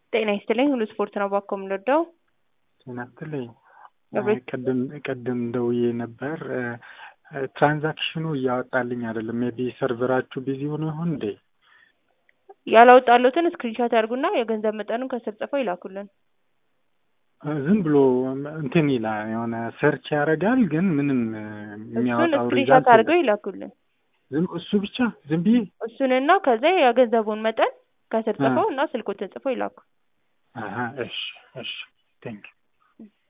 ጤና ይስጥልኝ ሁሉ ስፖርት ነው ባኮ የምንወደው ጤና ይስጥልኝ። አቤት። ቅድም ቅድም ደውዬ ነበር። ትራንዛክሽኑ እያወጣልኝ አይደለም። ሜቢ ሰርቨራችሁ ቢዚ ሆኖ ይሆን እንዴ? ያላወጣሉትን ስክሪንሾት ያድርጉና የገንዘብ መጠኑን ከስር ጽፈው ይላኩልን። ዝም ብሎ እንትን ይላል የሆነ ሰርች ያደርጋል፣ ግን ምንም እሱን የሚያወጣው ስክሪንሾት ሪዛልት አድርገው ይላኩልን። ዝም እሱ ብቻ ዝም ብዬ እሱንና ከዛ የገንዘቡን መጠን ከስር ጽፈው እና ስልኮትን ጽፈው ይላኩ። አሀ፣ እሺ እሺ ቴንክ